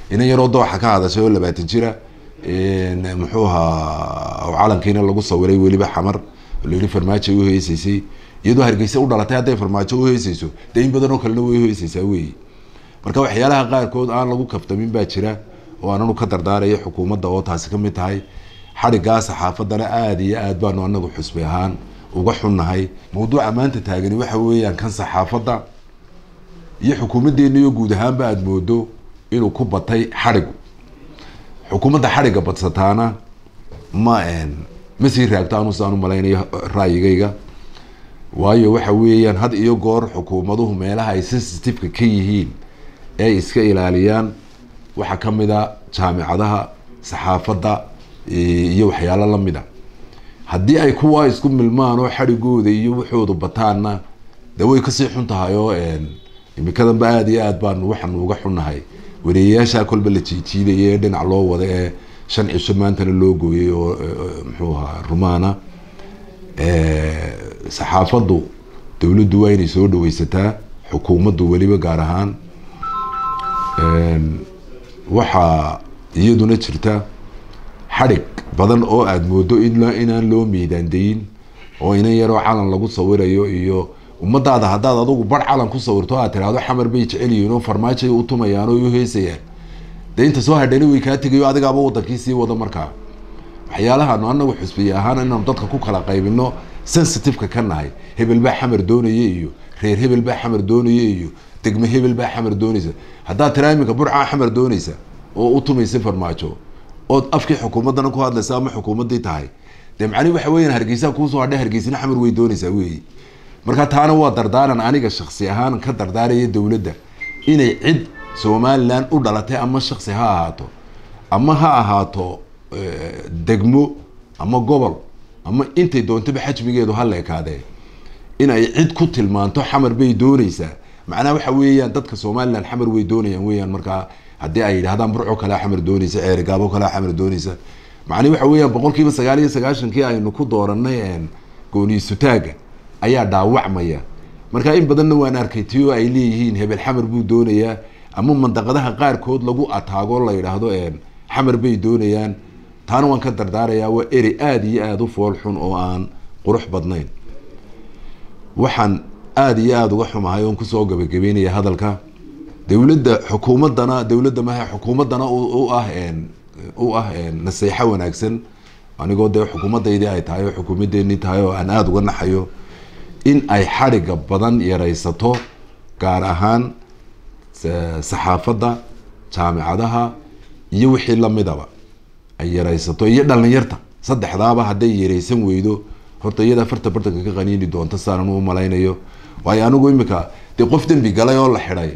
inan yaroo dooxa ka hadashay oo labaatan jira muxuu ahaa calankiina lagu sawiray weliba xamar layihi farmaajo ay uheysaysay iyadoo hargeysa u dhalatay hadday farmaajo uheysayso dee in badan oo kalena way uheysaysaa wey marka waxyaalaha qaarkood aan lagu kaftamin baa jira oo aananu ka dardaaraya xukuumadda oo taasi ka mid tahay xadhigaa saxaafadana aada iyo aad baanu anagu xusbi ahaan uga xunnahay mawduuca maanta taagani waxa weeyaan kan saxaafadda iyo xukuumaddeeniyo guud ahaanba aada moodo inuu ku batay xadhigu xukuumadda xadhigga badsataana ma ma sii raagto anu sidaan u malaynayo ra'yigayga waayo waxa weeyaan had iyo goor xukuumaduhu meelaha ay sensitiveka ka yihiin ee ay iska ilaaliyaan waxaa ka mid a jaamicadaha saxaafadda iyo waxyaalo lamid a haddii ay kuwaa isku milmaan oo xadhigooda iyo waxoodu bataanna dee way kasii xun tahay oo imikadanba aada iyo aad baanu waxaanu uga xunnahay wareeyayaasha kolba la jiijiidaya ee dhinac loo wada ee shan cisho maantana loo gooyay oo muxuu ahaa rumaana saxaafaddu dowladdu waa inay soo dhaweysataa xukuumaddu weliba gaar ahaan waxaa iyaduna jirta xadhig badan oo aada moodo in inaan loo miidaandayin oo inan yaroo calan lagu sawirayo iyo ummadaada haddaad adugu bar calan ku sawirto aad tiraahdo xamar bay jecel yihiin oo farmaajoay u tumayaan oo uheysayaan dee inta soo hadhani way kaa tegayo adigaaba wadankii sii wada markaa waxyaalahaanu anagu xusbiye ahaan inaanu dadka ku kala qaybino sensitiveka ka nahay hebel baa xamar doonaya iyo reer hebel baa xamar doonaya iyo degme hebel baa xamar doonaysa haddaad tiraa iminka burcaa xamar doonaysa oo u tumaysa farmaajo ood afkii xukuumaddana ku hadlaysa ama xukuumaddii tahay dee macnihi waxa weeyaan hargeysaa kuusoo hadhay hargeysina xamar way doonaysaa weyi marka taana waa dardaaran aniga shaksi ahaan ka dardaaraya dowladda inay cid somalilan u dhalatay ama shaksi ha ahaato ama ha ahaato degmo ama gobol ama intay doontaba xajmigeedu ha leekaadee in ay cid ku tilmaanto xamar bay doonaysaa macnaha waxa weeyaan dadka somalilan xamar way doonayaan weyaan markaa haddii ay yidhahdaan burco kalea xamar doonaysa ceerigaabo kalea xamar doonaysa macnihi waxa weeyaan boqol kiiba sagaal iyo sagaashankii aynu ku dooranay gooniisutaaga ayaa dhaawacmaya marka in badanna waan arkay tio ay leeyihiin hebel xamar buu doonayaa ama mandaqadaha qaarkood lagu ataago la yidhaahdo xamar bay doonayaan taana waan ka dardaarayaa waa eri aada iyo aada u fool xun oo aan qurux badnayn waxaan aada iyo aada uga xumahay oon kusoo gabagabeynaya hadalka dowladda xukuumaddana dowladda maha xukuumaddana u ah u ah naseexo wanaagsan anigoo dee xukuumaddaydii ay tahay oo xukuumaddeenii tahay oo aan aada uga naxayo in ay xadhigga badan yaraysato gaar ahaan saxaafadda jaamicadaha iyo wixii lamidaba ay yaraysato iyo dhalinyarta saddexdaaba hadday yaraysan weydo horta iyada farta bartanka ka qaniini doonta saanan u malaynayo waayo anigu imika dee qof dembi galay oo la xidhay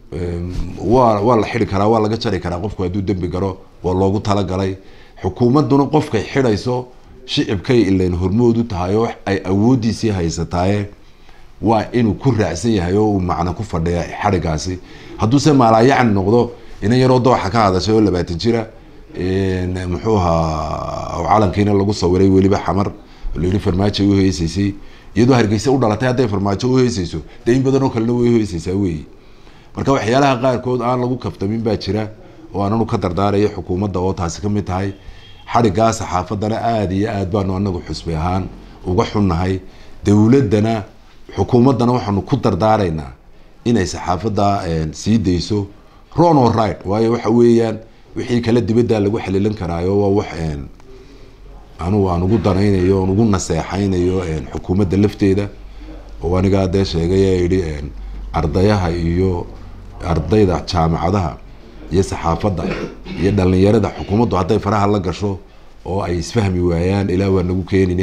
waa waa la xidi karaa waa laga jari karaa qofku hadduu dembi galo waa loogu talagalay xukuumadduna qofkay xidhayso shicibkay ilayn hormood u tahay oo ay awoodiisii haysataaye waa inuu ku raacsan yahay oo uu macno ku fadhiya xadhigaasi hadduuse maalaayacni noqdo inan yaroo dooxa ka hadashay oo labaatan jira muxuu ahaa calankiina lagu sawiray weliba xamar layihi farmaajo ay uheysaysay iyadoo hargeysa u dhalatay hadday farmaajo uheysayso dee in badan oo kalena way uheysaysaa wey marka waxyaalaha qaarkood aan lagu kaftamin baa jira oo aananu ka dardaaraya xukuumadda oo taasi ka mid tahay xadhigaa saxaafaddana aada iyo aad baanu anagu xusbi ahaan uga xunnahay dowladdana xukuumaddana waxaanu ku dardaaraynaa inay saxaafadda sii dayso ron or right waayo waxa weeyaan wixii kale dibaddaa lagu xalilan karaayo waa wax anugu aan ugu danaynayo aan ugu naseexaynayo xukuumadda lafteeda oo anigaa dee sheegay ee yidhi ardayaha iyo ardayda jaamicadaha iyo saxaafadda iyo dhalinyarada xukuumaddu hadday faraha la gasho oo ay isfahmi waayaan ilaa waa nagu keenin